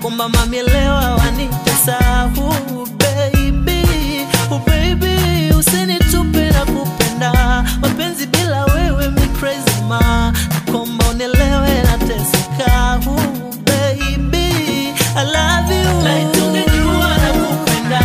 nakomba mami leo wanitesa uh, baby, uh, baby usinitupe na kupenda mapenzi bila wewe mi crazy ma nakomba unielewe nateseka uh, baby I love you like tungejua na kupenda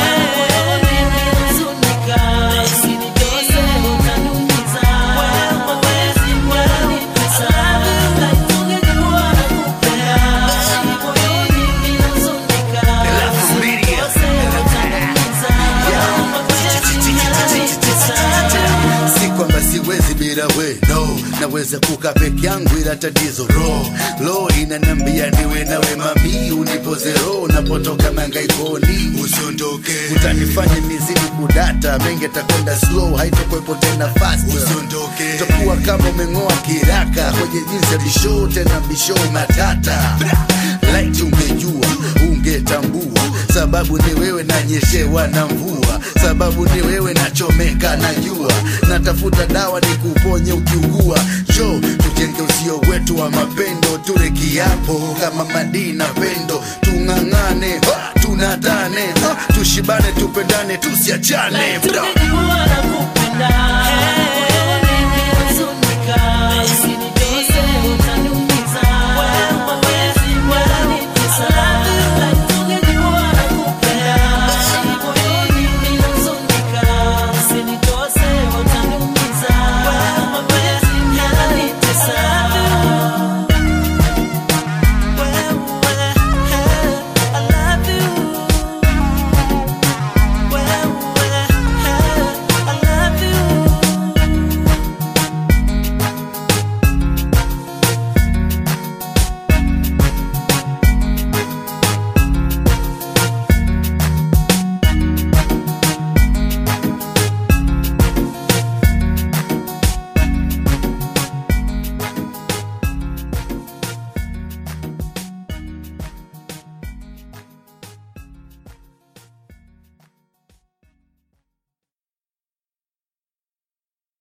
Huzunika, usiniguse, utaniumiza. Wewe huwezi kunitesa. Like tungejua na kupenda. Moyoni ninahuzunika. Usiniguse, utaniumiza. Mapenzi yananitesa. si kwamba siwezi bila we no naweza kuka peke yangu ila tatizo ro lo inanambia niwe nawe mami unipoze ro napotoka mangaikoni usiondoke utanifanya nizidi kudata mengi takwenda slow haitokwepo tena fast usiondoke takuwa kama umeng'oa kiraka kwenye jinsi ya bisho tena bisho matata light ungejua ungetambua sababu ni wewe nanyeshewa na mvua sababu ni wewe nachomeka na jua natafuta dawa ni kuponye ukiugua jo tujenge usio wetu wa mapendo ture kiapo kama madii na pendo tung'ang'ane ha, tunatane ha, tushibane tupendane tusiachane Like tungejua na kupenda